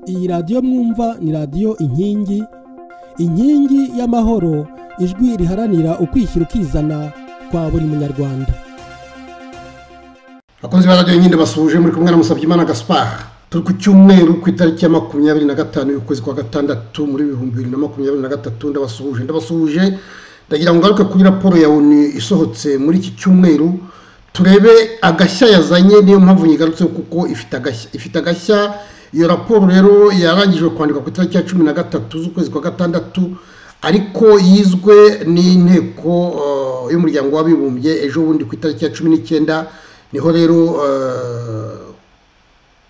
iyi radiyo mwumva ni radiyo inkingi inkingi y'amahoro ijwi riharanira ukwishyira ukizana kwa buri munyarwanda abakozi ba radiyo nyine basuhuje muri kumwe na Musabyimana gaspar turi ku cyumweru ku itariki ya makumyabiri na gatanu y'ukwezi kwa gatandatu muri bihumbi bibiri na makumyabiri na gatatu ndabasuhuje ndabasuhuje ndagira ngo ngaruke kuri raporo ya oni isohotse muri iki cyumweru turebe agashya yazanye niyo mpamvu yigarutse kuko ifite agashya ifite agashya iyo raporo rero yarangijwe kwandikwa ku itariki ya cumi na gatatu z'ukwezi kwa gatandatu ariko yizwe n'inteko y'umuryango w'abibumbye ejo bundi ku itariki ya cumi n'icyenda niho rero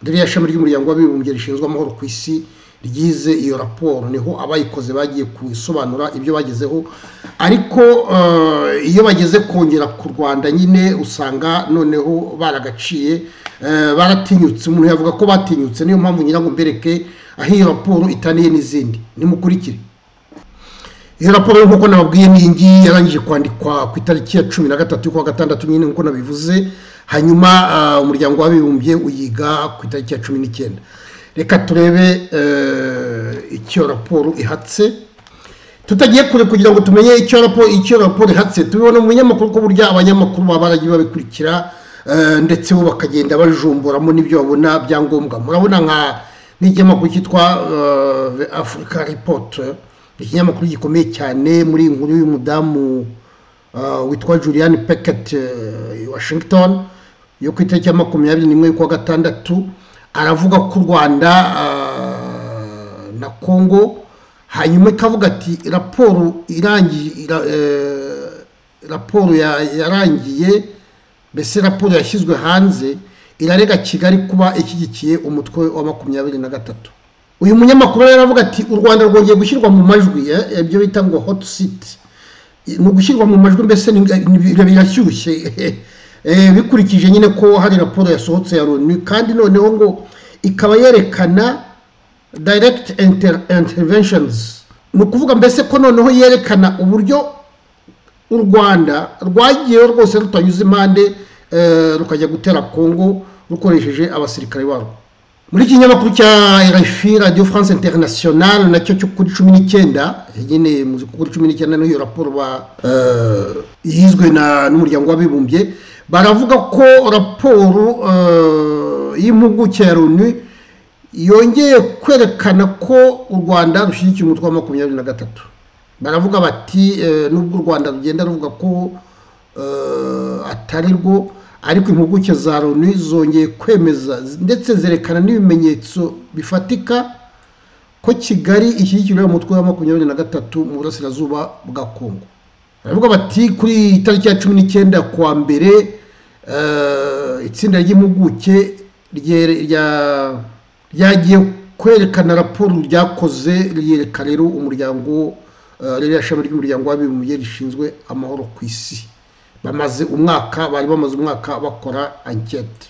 ririya shami ry'umuryango w'abibumbye rishinzwe amahoro ku isi ryize iyo raporo niho abayikoze bagiye kusobanura ibyo bagezeho ariko iyo bageze kongera ku rwanda nyine usanga noneho baragaciye baratinyutse umuntu yavuga ko batinyutse niyo mpamvu nyirango mbereke aho iyo raporo itaniye n'izindi nimukurikire iyo raporo nk'uko nababwiye ngiyi yarangije kwandikwa ku itariki ya cumi na gatatu y'ukwa gatandatu nyine nk'uko nabivuze hanyuma umuryango w'abibumbye uyiga ku itariki ya cumi n'icyenda reka turebe icyo raporo ihatse tutagiye kure kugira ngo tumenye icyo raporo icyo raporo ihatse tubibona mu binyamakuru ko burya abanyamakuru baba baragiye babikurikira ndetse bo bakagenda bajumburamo n'ibyo babona byangombwa murabona nka n'ikinyamakuru cyitwa afurika ripoti ikinyamakuru gikomeye cyane muri inkuru y'umudamu witwa julian peketi washington yo ku itariki ya makumyabiri n'imwe y'ukwa gatandatu aravuga ko u rwanda na congo hanyuma ikavuga ati raporo irangiye raporo yarangiye mbese raporo yashyizwe hanze irarega kigali kuba ishyigikiye umutwe wa makumyabiri na gatatu uyu munyamakuru rero aravuga ati u rwanda rwongeye gushyirwa mu majwi ibyo bita ngo hoti siti ni ugushyirwa mu majwi mbese birashyushye bikurikije nyine ko hari raporo yasohotse ya loni kandi noneho ngo ikaba yerekana direct interventions ni ukuvuga mbese ko noneho yerekana uburyo u rwanda rwagiyeho rwose rutanyuze impande rukajya gutera kongo rukoresheje abasirikare barwo muri iki kinyamakuru cya rfi radio france international nacyo cyo kuri cumi n'icyenda nyine muzi kuri cumi n'icyenda niyo raporo yizwe n'umuryango w'abibumbye baravuga ko raporo y'impuguke ya loni yongeye kwerekana ko u rwanda rushyigikiye umutwe wa makumyabiri na gatatu baravuga bati nubwo u rwanda rugenda ruvuga ko atari rwo ariko impuguke za loni zongeye kwemeza ndetse zerekana n'ibimenyetso bifatika ko kigali ishyigikira umutwe wa makumyabiri na gatatu mu burasirazuba bwa kongo baravuga bati kuri itariki ya cumi n'icyenda kuwa mbere itsinda ry'impuguke ryagiye kwerekana raporo ryakoze ryereka rero umuryango ririya shami ry'umuryango w'abibumbye rishinzwe amahoro ku isi bamaze umwaka bari bamaze umwaka bakora ankete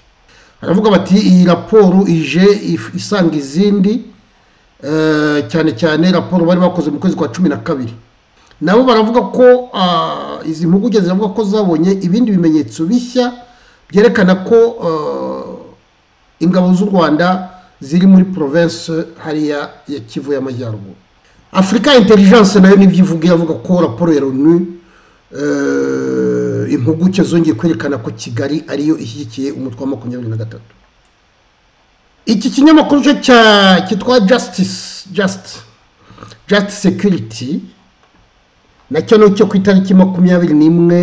baravuga bati iyi raporo ije isanga izindi cyane cyane raporo bari bakoze mu kwezi kwa cumi na kabiri nabo baravuga ko izi mpuguke ziravuga ko zabonye ibindi bimenyetso bishya byerekana ko ingabo z'u rwanda ziri muri province hariya ya kivu y'amajyaruguru afurika intelligence nayo nibyo ivuga iravuga ko raporo ya loni impuguke zongeye kwerekana ko kigali ariyo ishyigikiye umutwe wa makumyabiri na gatatu iki kinyamakuru cyo cyitwa jasitisi jasiti jasiti sekiriti nacyo ni cyo ku itariki makumyabiri n'imwe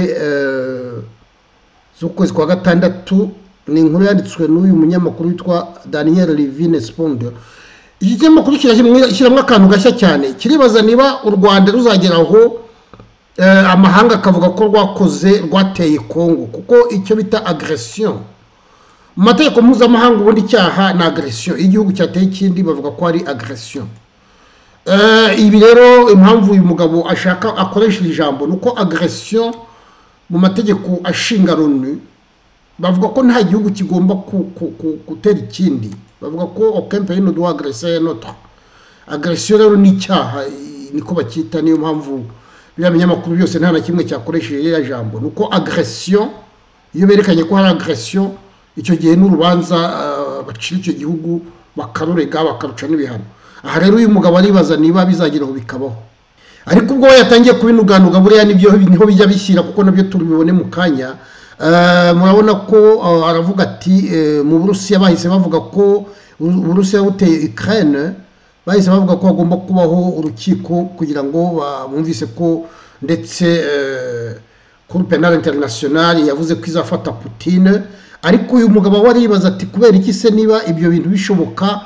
z'ukwezi kwa gatandatu ni inkuru yanditswe n'uyu munyamakuru witwa daniyeli rivine sipondo iki kinyamakuru kirashyiramo akantu gashya cyane kiribaza niba u rwanda ruzagera aho amahanga akavuga ko rwakoze rwateye kongo kuko icyo bita agresiyo mu mategeko mpuzamahanga ubundi icyaha ni agresiyo iyo igihugu cyateye ikindi bavuga ko ari agresiyo ibi rero impamvu uyu mugabo ashaka akoresha iri jambo ni uko agresiyo mu mategeko ashinga loni bavuga ko nta gihugu kigomba gutera ikindi bavuga ko okempe do agresiyo ya noto agresiyo rero ni icyaha niko bacyita niyo mpamvu biriya binyamakuru byose nta na kimwe cyakoresheje iriya jambo ni uko agresiyo iyo berekanye ko hari agresiyo icyo gihe n'urubanza bacira icyo gihugu bakarurega bakaruca n'ibihano aha rero uyu mugabo aribaza niba bizageraho bikabaho ariko ubwo we yatangiye kubinuganuga buriya nibyo niho bijya bishyira kuko nabyo tubibone mu kanya murabona ko aravuga ati mu burusiya bahise bavuga ko uburusiya buteye ikirere bahise bavuga ko hagomba kubaho urukiko kugira ngo bumvise ko ndetse kuri penal interinasiyonari yavuze ko izafata putine ariko uyu mugabo waribaza ati kubera iki se niba ibyo bintu bishoboka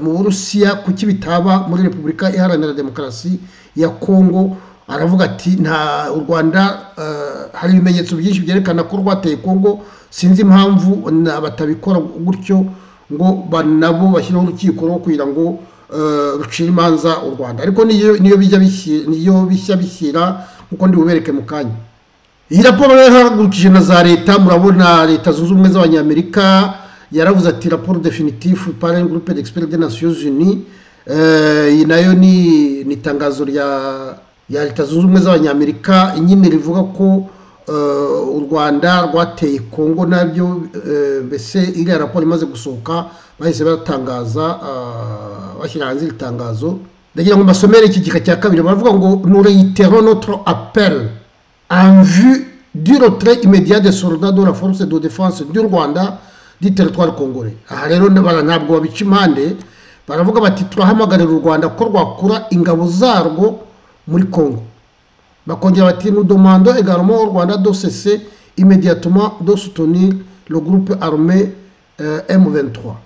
mu burusiya kuki bitaba muri repubulika iharanira demokarasi ya kongo aravuga ati nta u rwanda hari ibimenyetso byinshi byerekana ko rwateye kongo sinzi impamvu batabikora gutyo ngo nabo bashyireho urukiko rwo kugira ngo rucire imanza u rwanda ariko niyo bijya bishyira kuko ndi bubereke mu kanya iyi raporo rero ihagurukije na za leta murabona leta zunze ubumwe z'abanyamerika yaravuze ati raporo definitifu paren gurupe d'expert de nations unis iyi nayo ni itangazo rya leta zunze ubumwe z'abanyamerika nyine rivuga ko u rwanda rwateye kongo nabyo mbese iriya raporo imaze gusohoka bahise batangaza bashyira hanze iri tangazo ndagira ngo mbasomere iki gika cya kabiri baravuga ngo nureitero notre appel en vue du retrait immédiat des soldats de la force de défense du Rwanda du territoire congolais aha rero ntabwo babica impande baravuga bati turahamagarira u rwanda ko rwakura ingabo zarwo muri congo bakongera bati nous demandons également au rwanda de cesser immédiatement de soutenir le groupe armé euh, m23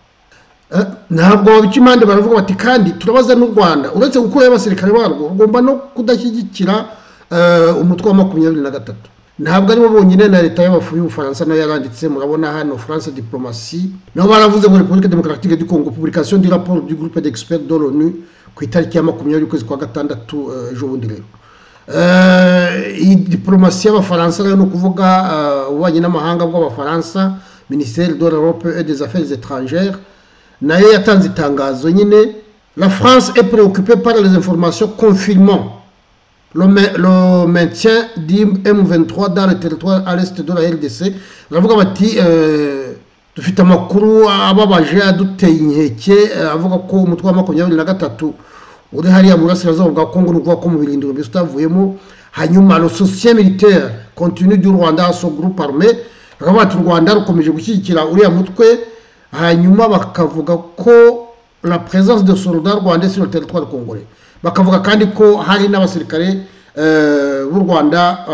ntabwo babica impande baravuga bati kandi turabaza n'u rwanda uretse gukuraho abasirikare barwo rugomba no kudashyigikira umutwe wa makumyabiri na gatatu ntabwo aribo bonyine na leta y'abafu y'ubufaransa nayo yaranditse murabona hano france diplomasi nabo baravuze ngo repubulika demokaratike du congo publication du rapport du groupe d'expert de l'onu ku itariki ya makumyabiri y'ukwezi kwa gatandatu ejo bundi rero iyi diplomasi y'abafaransa nayo ni ukuvuga ububanyi n'amahanga bw'abafaransa minisiteri de l'europe et des affaires étrangères nayo yatanze itangazo nyine la france est préoccupée par les informations confirmant le maintien du M23 dans le territoire à l'est de la RDC baravuga bati dufite amakuru ababaje aduteye inkeke avuga ko umutwe wa makumyabiri na gatatu uri hariya mu burasirazuba bwa kongo ni ukuvuga ko mu birindiro mbese utavuyemo hanyuma le soutien militaire continue du rwanda so groupe armé baravuga bati u rwanda rukomeje gushyigikira uriya mutwe hanyuma bakavuga ko la présence de soldats rwandais sur le territoire congolais bakavuga kandi ko hari n'abasirikare b'u rwanda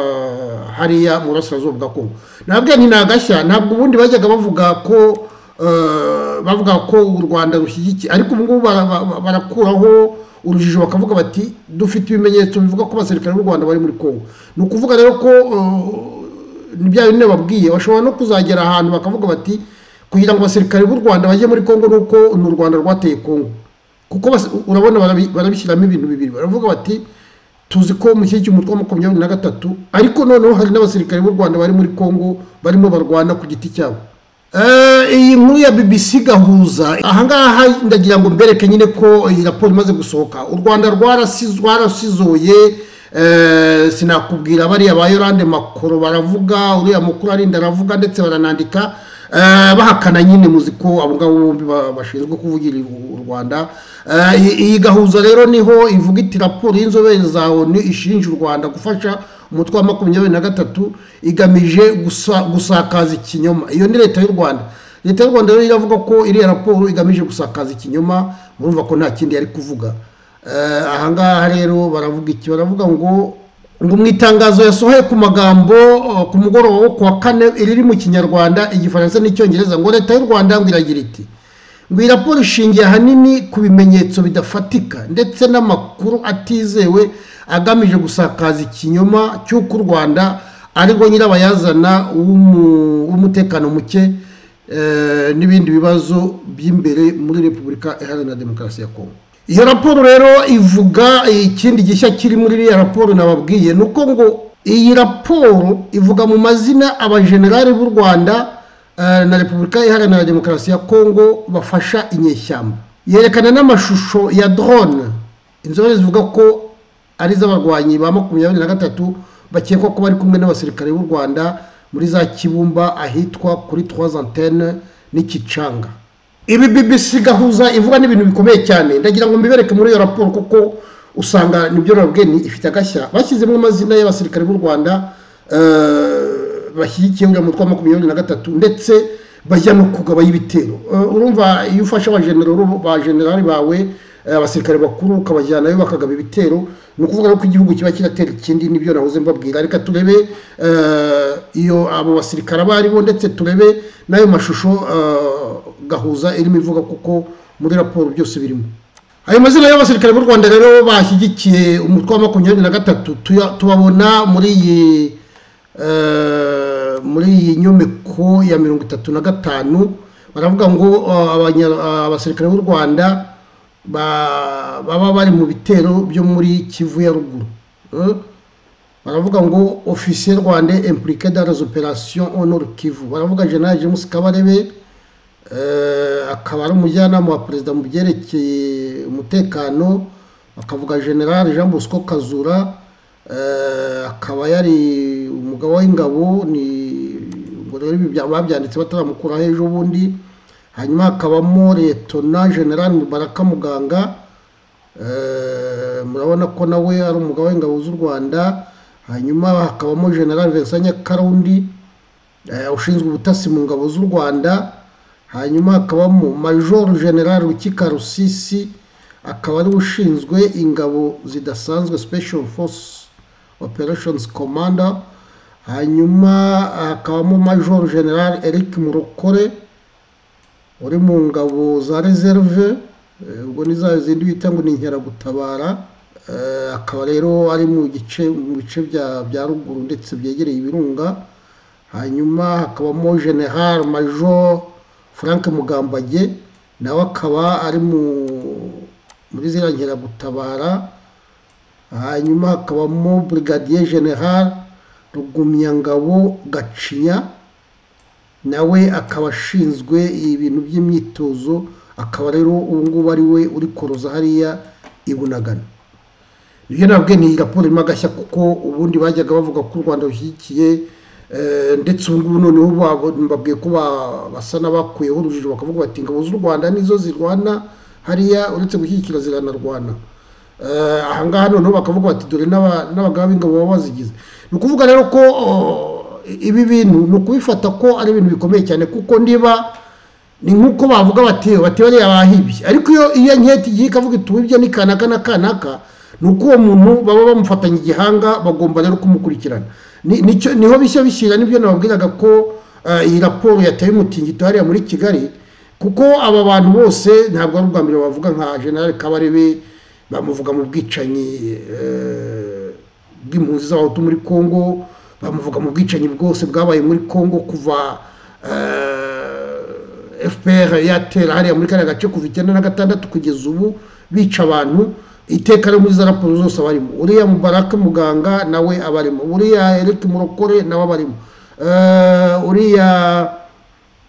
hariya mu burasirazuba bwa kongo nabwo ni agashya ntabwo ubundi bajyaga bavuga ko bavuga ko u rwanda rushyigikiye ariko ubu ngubu barakuraho urujijo bakavuga bati dufite ibimenyetso bivuga ko abasirikare b'u rwanda bari muri kongo ni ukuvuga rero ko ni bya bindi babwiye bashobora no kuzagera ahantu bakavuga bati kugira ngo abasirikare b'u rwanda bajye muri kongo nuko ni u rwanda rwateye kongo kuko urabona barabishyiramo ibintu bibiri baravuga bati tuzi ko mu gihe cy'umutwe wa makumyabiri na gatatu ariko noneho hari n'abasirikare b'u rwanda bari muri congo barimo barwana ku giti cyabo iyi nkuru ya bbc gahuza ahangaha ndagira ngo mbereke nyine ko iyi raporo imaze gusohoka u rwanda rwarasizoye sinakubwira bariya ba yorande makoro baravuga uriya mukuru arinda aravuga ndetse baranandika bahakana nyine muzi ko abo ngabo bombi bashinzwe kuvugira u rwanda iyi gahuza rero niho ivuga iti raporo y'inzobere za onu ishinja u rwanda gufasha umutwe wa makumyabiri na gatatu igamije gusakaza ikinyoma iyo ni leta y'u rwanda leta y'u rwanda rero iravuga ko iriya raporo igamije gusakaza ikinyoma murumva ko nta kindi yari kuvuga ahangaha rero baravuga iki baravuga ngo ngo mu itangazo yasohoye ku magambo ku mugoroba wo ku wa kane riri mu kinyarwanda igifaransa n'icyongereza ngo leta y'u rwanda ngo iragira iti ngo iyi raporo ishingiye ahanini ku bimenyetso bidafatika ndetse n'amakuru atizewe agamije gusakaza ikinyoma cy'uko u rwanda ariwo nyirabayazana w'umutekano muke n'ibindi bibazo by'imbere muri repubulika iharanira demokarasi ya kongo iyo raporo rero ivuga ikindi gishya kiri muri iriya raporo nababwiye ni uko ngo iyi raporo ivuga mu mazina abajenerali b'u rwanda na repubulika iharanira demokarasi ya kongo bafasha inyeshyamba yerekana n'amashusho ya drone inzobere zivuga ko ari iz'abarwanyi ba makumyabiri na gatatu bakekwa ko bari kumwe n'abasirikare b'u rwanda muri za kibumba ahitwa kuri trois antene n'ikicanga ibi bibisi gahuza ivuga n'ibintu bikomeye cyane ndagira ngo mbibereke muri iyo raporo kuko usanga nibyo rabweni ifite agashya bashyizemo amazina y'abasirikare b'u rwanda eh, bashyigikiye uriya mutwe wa makumyabiri na gatatu ndetse bajya no kugabanya ibitero Eh, urumva iyo ufashe abajenerali bajenerali bawe eh, abasirikare bakuru ukabajyanayo bakagaba ibitero ni ukuvuga ko igihugu kiba kiratera ikindi nibyo nahoze mbabwira reka turebe eh, iyo abo basirikare abo aribo ndetse turebe n'ayo mashusho eh, gahuza irimo ivuga kuko muri raporo byose birimo ayo mazina y'abasirikare b'u rwanda rero bashyigikiye umutwe wa makumyabiri na gatatu tuya- tubabona muri iyi eh, muri iyi nyomeko ya mirongo itatu na gatanu baravuga ngo eh, abanya- abasirikare b'u rwanda ba- baba bari mu bitero byo muri kivu ya ruguru Eh? baravuga ngo ofisiye rwanda impliqué dans les opérations honor kivu baravuga general james kabarebe eh, akaba ari umujyanama wa perezida mu byerekeye umutekano akavuga general jean bosco kazura eh, akaba yari umugabo w'ingabo ni ubwo rero ibi bya- babyanditse bataramukuraho ejo bundi hanyuma hakabamo letona general mubaraka muganga Eh, murabona ko nawe ari umugabo w'ingabo z'u rwanda hanyuma hakabamo general vincent nyakarundi eh, ushinzwe ubutasi mu ngabo z'u rwanda hanyuma hakabamo major general rukika rusisi akaba ari ushinzwe ingabo zidasanzwe special force operations commander hanyuma hakabamo major general eric murokore uri mu ngabo za reserve eh, ubwo ni za zindi bita ngo ni inkeragutabara Eh, akaba rero ari mu gice mu bice bya bya ruguru ndetse byegereye ibirunga hanyuma hakabamo general major frank mugambage nawe akaba ari mu muri ziriya nkeragutabara hanyuma hakabamo brigadier general rugumyangabo gacinya nawe akaba ashinzwe ibintu by'imyitozo akaba rero ubu ngubu ari we uri koroza hariya i bunagana ibyo nabwe ni raporo irimo agashya kuko ubundi bajyaga bavuga ko u rwanda rushyigikiye eh, ndetse ubu ngubu noneho babo- mbabwiye ko ba- basa n'abakuyeho urujijo bakavuga bati ingabo z'u rwanda nizo zirwana hariya uretse gushyigikira ziranarwana Eh, aha ngaha noneho bakavuga bati dore n'aba- n'abagaba b'ingabo baba bazigize ni ukuvuga rero ko oh, ibi bintu ni ukubifata ko ari ibintu bikomeye cyane kuko niba ni nk'uko bavuga bati bati bariya bahibye ariko iyo iyo nketi igiye ikavuga iti uwibye ni kanaka na kanaka ni uko uwo muntu baba bamufatanye igihanga bagomba rero kumukurikirana Ni- nicyo- niho bishya bishyira nibyo nababwiraga ko eh, iyi raporo yataye umutingito hariya muri kigali kuko aba bantu bose ntabwo ari ubwa mbere bavuga nka general kabarebe bamuvuga mu bwicanyi eh, bw'impunzi z'abahutu muri congo bamuvuga mu bwicanyi bwose bwabaye muri congo kuva eh, fpr yatera hariya muri kariya gace kuva icyenda na gatandatu kugeza ubu bica abantu iteka ryo muri za raporo zose abarimo uriya mubaraka muganga nawe abarimo uriya eric murokore nawe abarimo Eh, uriya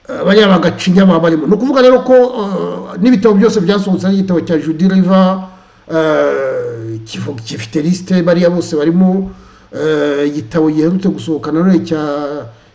eh, bariya bagacinya baba barimo ni ukuvuga rero ko eh, n'ibitabo byose byasohotse ari igitabo cya judy river eh, kivu- gifite lisite bariya bose barimo eh, igitabo giherutse gusohoka nanone cya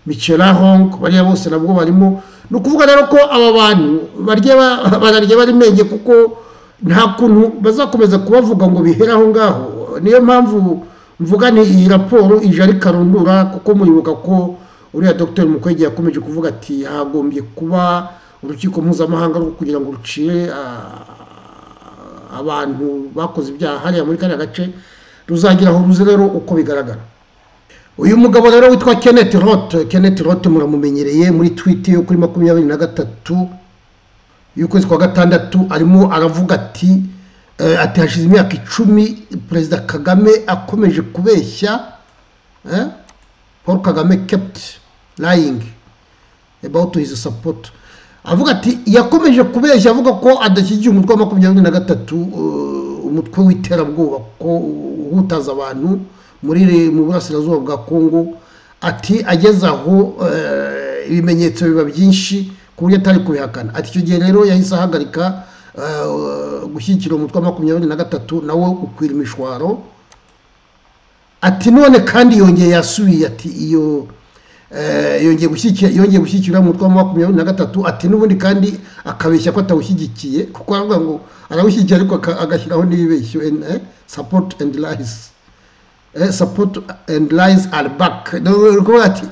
michela hong bariya bose nabwo barimo ni ukuvuga rero ko aba bantu barya ba- bararya bari menge kuko nta kuntu bazakomeza kubavuga ngo bihere aho ngaho niyo mpamvu mvuga ni iyi raporo ije ari karundura kuko muribuka ko uriya dr mukwege yakomeje kuvuga ati hagombye kuba urukiko mpuzamahanga rwo kugira ngo rucire ah, abantu bakoze ibyaha hariya muri kariya gace ruzagira aho ruzi rero uko bigaragara uyu mugabo rero witwa kenneth roth kenneth roth muramumenyereye muri twiti yo kuri makumyabiri na gatatu y'ukwezi kwa gatandatu arimo aravuga ati eh, ati hashize imyaka icumi perezida kagame akomeje kubeshya eh, paul kagame kept lying about his support avuga ati yakomeje kubeshya avuga ko adashyigiye umutwe wa makumyabiri na gatatu eh, umutwe w'iterabwoba ko uhutaza abantu muri mu burasirazuba bwa kongo ati ageze aho eh, ibimenyetso biba byinshi ku buryo atari kubihakana ati icyo gihe rero yahise ahagarika eh, gushyigikira umutwe wa makumyabiri na gatatu nawo ukwira imishwaro ati none kandi yongeye yasubiye ati iyo yongeye gushyigikira yongeye gushyigikira umutwe wa makumyabiri na gatatu ati n'ubundi kandi akabeshya ko atawushyigikiye kuko aravuga ngo arawushyigikiye ariko aka- agashyiraho n'ibibeshyo support and lies Eh, support and lies are back Ni ukuvuga ati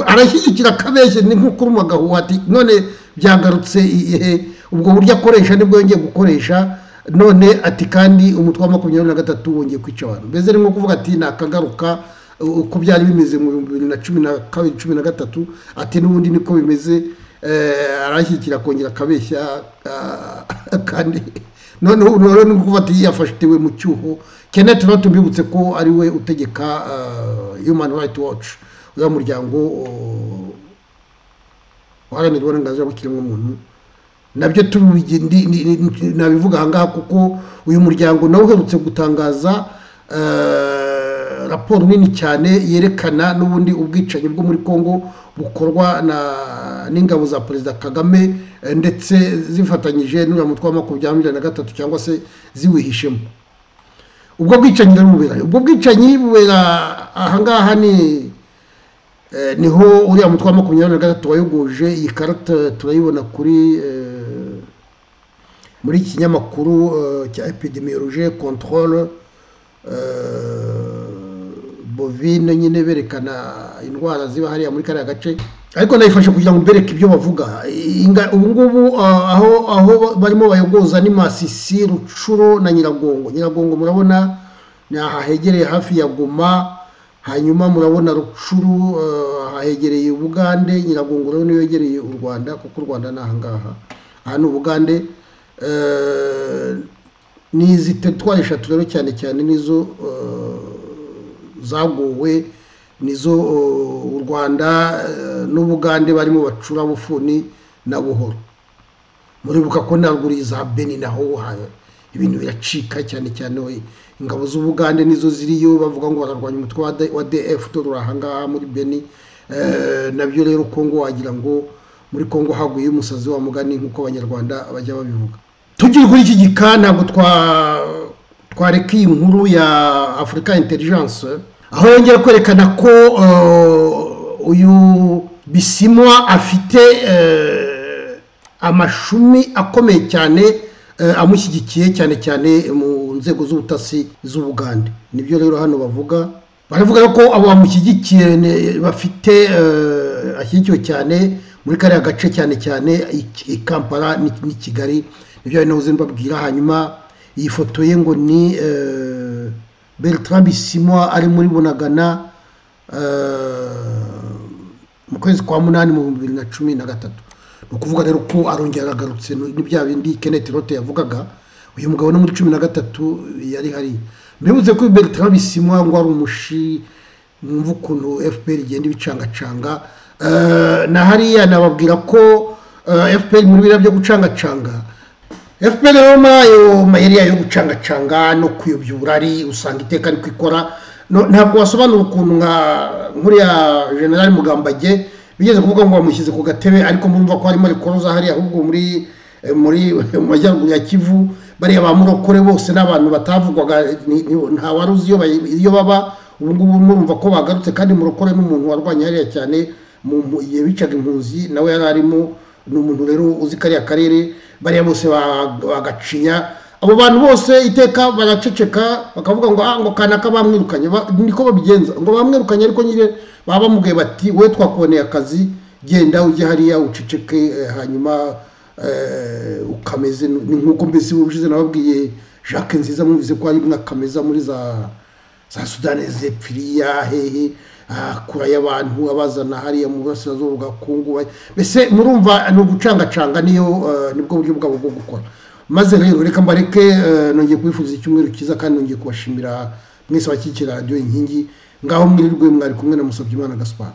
arashyigikira akabeshya ni nk'uko uruma agahuha ati none byagarutse igihe ubwo buryo akoresha nibwo yongeye gukoresha none ati kandi umutwe wa makumyabiri na gatatu wongeye kwica abantu mbese ni nko kuvuga ati nakagaruka uko byari bimeze mu bihumbi bibiri na cumi na kabiri cumi na gatatu ati n'ubundi niko bimeze eh, arashyigikira akongera akabeshya ah, kandi none ubu rero ni ukuvuga ati yafatiwe mu cyuho kenneth rero tumibutse ko ari we utegeka ah, human rights watch uriya muryango oh, uharanira uburenganzira bw'ikiremwamuntu nabyo tubigi- ndi- ndi- ndi- nabivuga ahangaha kuko uyu muryango nawe uherutse gutangaza eh, raporo nini cyane yerekana n'ubundi ubwicanyi bwo muri congo bukorwa na n'ingabo za perezida kagame eh, ndetse zifatanyije n'uriya mutwe wa makumyabiri na gatatu cyangwa se ziwihishemo ubwo bwicanyi rero bubera ubwo bwicanyi bubera ahangaha ni Eh, niho uriya mutwe wa makumyabiri na gatatu wayogoje iyi karita turayibona kuri eh, muri iki kinyamakuru eh, cya epidemiologie controle eh, bovine nyine berekana indwara ziba hariya muri kariya gace ariko nayifashe kugira ngo mbereke ibyo bavuga Inga- ubu ngubu ah, aho aho barimo bayogoza ni masisi rucuro na nyiragongo nyiragongo murabona ni aha hegereye hafi ya goma hanyuma murabona rucuru eh, hahegereye ubugande nyiragongo rero niyo yegereye u rwanda kuko u rwanda ni ahangaha aha ni ubugande eh, ni izi teritwari eshatu rero cyane cyane nizo eh, zagowe nizo eh, u rwanda eh, n'ubugande barimo bacura bufuni na buhoro muribuka ko ntabwo uri za beni naho uhaye ibintu biracika cyane cyane we ingabo z'ubugande nizo ziriyo bavuga ngo bararwanya umutwe wa D- wa df utorora ahangaha muri beni Eh, nabyo rero kongo wagira ngo muri kongo haguye umusazi wa mugani nk'uko abanyarwanda bajya babivuga tugiye kuri iki gika ntabwo twa twareka iyi nkuru ya afurika intelligence aho yongera kwerekana ko eh, uyu bisimwa afite eh, amashumi akomeye cyane eh, amushyigikiye cyane cyane mu nzego z'ubutasi z'ubugande nibyo rero hano bavuga baravuga rero ko abo bamushyigikiye ne- bafite eh, ashyigikiwe cyane muri kariya gace cyane cyane i- i kampala n'i- n'i kigali nibyo ari nawe mbabwira hanyuma iyi foto ye ngo ni eh, Bertrand Bisimwa ari muri Bunagana eh, mu kwezi kwa munani mu bihumbi bibiri na cumi na gatatu ni ukuvuga rero ko arongera aragarutse no- ni bya bindi Kenneth Rote yavugaga uyu mugabo no muri cumi na gatatu yari hariya mbibutse ko Bertrand Bisimwa ngo ari umushi mwumva ukuntu fpr igenda ibicangacanga Eh, na hariya nababwira ko eh, fpr muri biriya byo gucangacanga fpr rero muri ayo mayeri yayo yo gucangacanga no kuyobya uburari usanga iteka ariko ikora No- ntabwo wasobanura ukuntu nka nkuriya generali mugambage bigeze kuvuga ngo bamushyize ku gatebe ariko murumva ko harimo rikoroza hariya ahubwo muri eh, muri mu majyaruguru ya kivu bariya ba murokore bose n'abantu batavugwaga ni- ni- nta wari uzi iyo bayi- iyo baba ubu ngubu murumva ko bagarutse kandi murokore n'umuntu warwanya hariya cyane mu mu- igihe bicaga impunzi nawe yari arimo ni umuntu rero uzi kariya karere bariya bose ba- bagacinya abo bantu bose iteka baraceceka bakavuga ngo ah ngo kanaka bamwirukanye Ba- niko babigenza ngo bamwirukanye ariko nyine baba bamubwiye bati wowe twakuboneye akazi genda ujye hariya uceceke eh, hanyuma eh, ukameze ni nk'uko mbese ubushize nababwiye jacques nziza mwumvise ko ari mwakameza muri za za sudani zepfiriya hehe akura y'abantu abazana hariya mu burasirazuba bwa kongo ba- mbese murumva ni ugucangacanga niyo eh, nibwo buryo bwabo bwo gukora maze rero reka mbareke eh, nongeye kubifuriza icyumweru cyiza kandi nongeye kubashimira mwese abakikira radiyo inkingi ngaho mwirirwe mwari kumwe na musabyimana gaspar